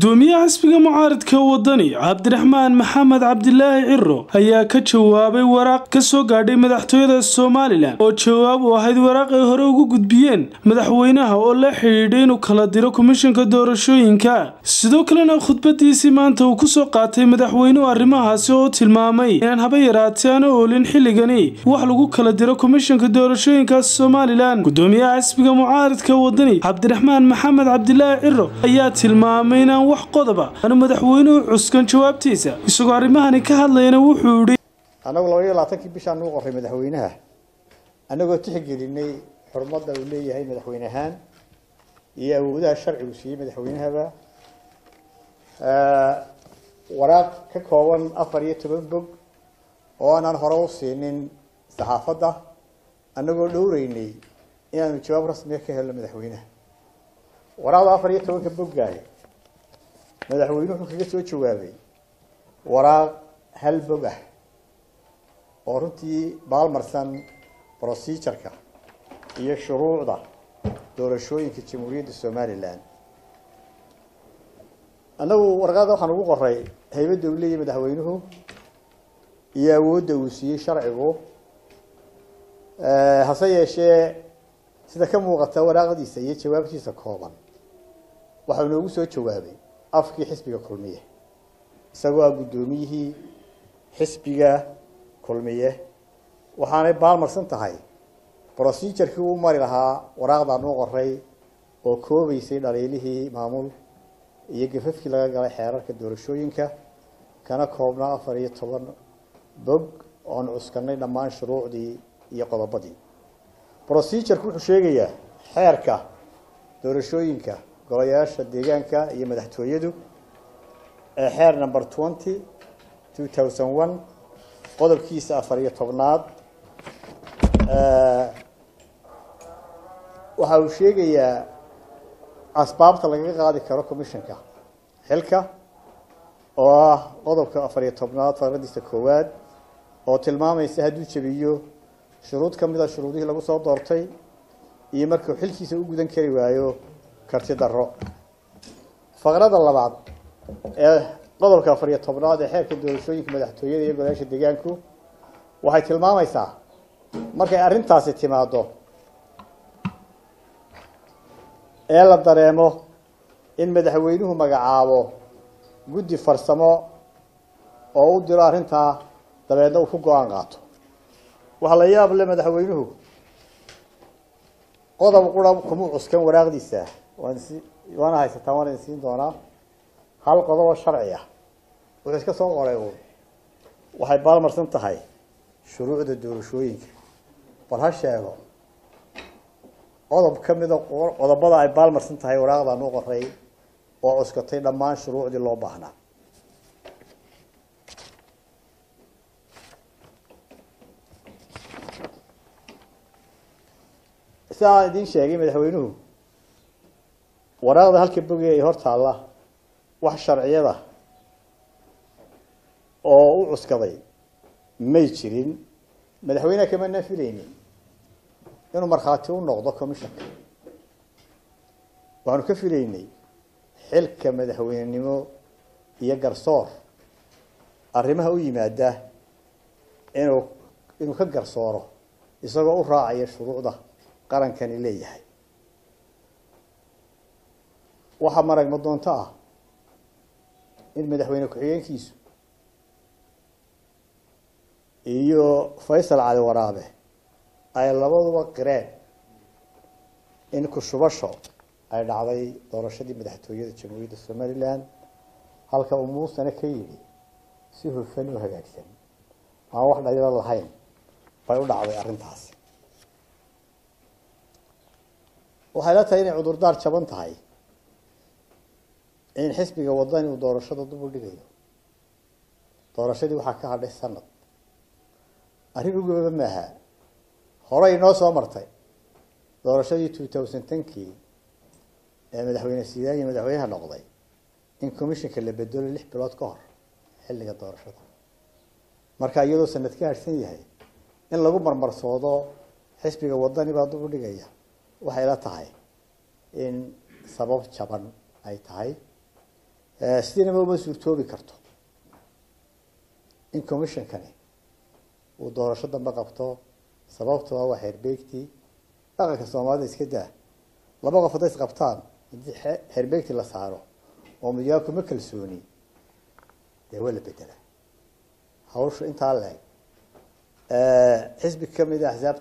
gudoomiyaha xisbiga mucaaridka wadani cabdiraxmaan maxamed cabdilaahi ciro ayaa ka jawaabay waraaq ka soo gaadhay madaxtooyada somalilan oo jawaab u ahayd waraaq ay hore ugu gudbiyeen madaxweynaha oo la xidhiidhay inuu kala diro komishanka doorashooyinka sidoo kalena khudbadiisii maanta uu kusoo qaatay madaxweynuhu arrimahaasi oo tilmaamay inaan haba yaraatee aana oolin xilligani wax lagu kala diro komishanka doorashooyinka somalilan gudoomiyaha xisbiga mucaaridka wadani cabdiraxmaan maxamed cabdilaahi ciro ayaa tilmaamay inaan wax qodoba aanu madaxweynuhu cuskan jawaabtiisa isagoo arrimahani ka hadlayana wuxuu idhi annagu laba iyo labaatankii bishaan nuu qoray madaxweynaha annagoo tixgelinay xurmadda uu leeyahay madaxweyne ahaan iyo awoodaha sharcigu siiyey madaxweynahaba waraaq ka kooban afar iyo toban bog oo aanaan hore u siinin saxaafadda annagoo dhowreynay inaanu jawaab rasmiga ka helno madaxweynaha waraaqda afar iyo tobanka boggaah madaxweynuhu wuxuu kaga soo jawaabay waraaq hal bog ah oo runtii baalmarsan procedureka iyo shuruucda doorashooyinka jamhuuriyadda somalilan annagu warqada waxaan ugu qoray haybadda uu leeyahay madaxweynuhu iyo awoodda uu siiyey sharcigu hase yeeshee sida ka muuqata waraaqdiisa iyo jawaabtiisa kooban waxau inoogu soo jawaabay afkii xisbiga kulmiye isagoo ah guddoomiyihii xisbiga kulmiye waxaanay baalmarsan tahay procedurkii uu mari lahaa waraaqdaan u qoray oo koobaysay dhaliilihii maamul iyo gafafkii laga galay xeerarka doorashooyinka kana koobnaa afar iyo toban bog oon cuskanay dhammaan shuruucdii iyo qodobadii procedurku wuxuu sheegayaa xeerka doorashooyinka golayaasha deegaanka iyo madaxtooyadu ee xeer number twenty two thousand one qodobkiisa afar iyo tobnaad waxa uu sheegayaa asbaabta lagaga qaadi karo commissionka xilka oo ah qodobka afar iyo tobnaad faqradiisa koowaad oo tilmaamaysa hadduu jebiyo shuruud ka mid a shuruudihii lagu soo doortay iyo markuu xilkiisa u gudan kari waayo karti daro faqrada labaad ee qodobka afar iyo tobnaad ee xeerka doorashooyinka madaxtooyada iyo golayaasha deegaanku waxay tilmaamaysaa markay arrintaasi timaado ee la dareemo in madaxweynuhu magacaabo guddi farsamo oo u diro arrintaa dabeedna uu ku go-aan qaato waxaa la yaab le madaxweynuhu qodob qura kuma cuskan waraaqdiisa waan si waana haysataa waan idin siin doonaa hal qodob oo sharci ah wuxuu iska soo qoray uun waxay baalmarsan tahay shuruucda doorashooyinka bal ha sheego qodob ka mida qodobada ay baalmarsan tahay waraaqdaan u qoray oo cuskatay dhammaan shuruucdii loo baahnaa sida aan idiin sheegay madaxweynuhu waraaqda halka boge ay hor taalla wax sharciyada oo u cuskaday may jirin madaxweyneha kama nafilaynin inuu markhaati u noqdo commissionka waxaanu ka filaynay xilka madaxweynenimo iyo garsoor arrimaha u yimaada inuu inuu ka garsooro isagoo u raacaya shuruucda qarankani leeyahay waxaa maragma doonto ah in madaxweyne ku-xigeenkiisu iyo faysal cali waraabe ay labaduba qireen in ku-shubasho ay dhacday doorashadii madaxtooyada jamhuuriyadda somalilan halka uu muusana ka yidhi si hufan u hagaagsan aan wax dhaliilo lahayn bay u dhacday arrintaasi waxay la tahay inay cudurdaar jaban tahay in xisbiga wadani uu doorashada dub u dhigayo doorashadii waxaa ka hadhay sanad arrin ugaba maaha horey inoo soo martay doorashadii two thousand tenkii ee madaxweyne siidaan iyo madaxweynaha noqday in commissionka la bedelo lix bilood ka hor xilliga doorashada marka iyadoo sanad ka harsan yahay in lagu marmarsoodo xisbiga wadani baa dub u dhigaya waxay la tahay in sabab jaban ay tahay sidiinaba uma suurtoobi karto in commissionkani uu doorasho dambe qabto sababtoo ah waa xeerbeegtii dhaqanka soomaalida iska daa laba qof hadday is qabtaan haddii xeerbeegtii la saaro oo midyaa kuma kalsooni dee waa la bedelaa hawsha intaa leeg xisbi kamid a axsaabta